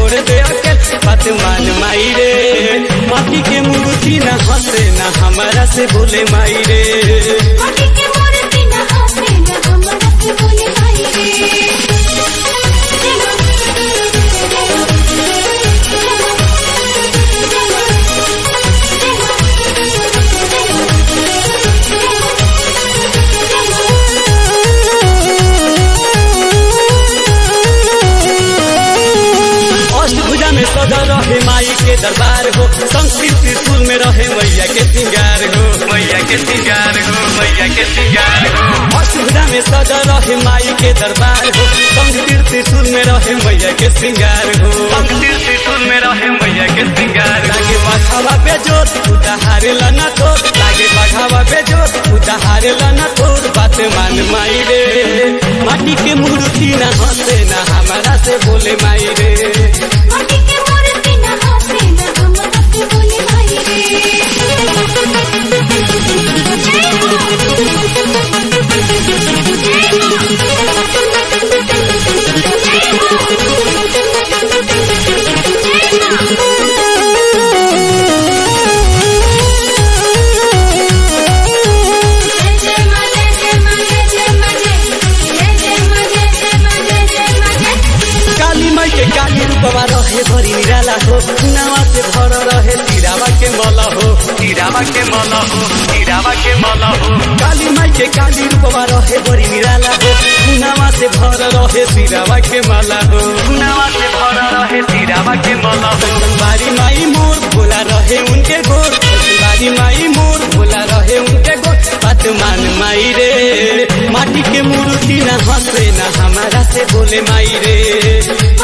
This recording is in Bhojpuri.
छोड़ दे अकेल बात मान माई रे माटी के मूर्ति न हंसे न हमारा से बोले माई रे माटी के मूर्ति न हंसे न हमरा से बोले माई रे अष्टभुजा में सजा रहे माई के दरबार हो संस्कृत त्रिशूल में रहे मैया के श्रृंगार हो मैया के श्रृंगार हो मैया के श्रृंगार हो अष्टभुजा में सजा रहे माई के दरबार हो संस्कृत त्रिशूल में रहे मैया के श्रृंगार हो संस्कृत त्रिशूल में रहे मैया के श्रृंगार लागे बाघावा पे जोत उताहारे लना तो लागे बाघावा पे जोत उताहारे लना तो बात मान माई रे माटी के मूर्ति न हंसे न हमारा से बोले माई रे माटी के मूर्ति न हंसे न हमरा से बोले माई रे जय जय मां जय जय मां जय जय मां जय जय जय मां जय जय मां जय जय मां जय काली माई के काली रूपवा रहे भरी निराला हो नावा से भर रहे तिरावा के मल हो तिरावा के मल हो तिरावा के मल हो काली माई के काली रूपवा रहे भरी निराला हो नावा से भर रहे तिरावा के माला हो नावा से भर रहे तिरावा के मल हो बारी माई मोर भोला रहे उनके गोर बारी माई मोर भोला रहे उनके गोर बात मान माई रे माटी के मूर्ति न हंसे न हमारा से बोले माई रे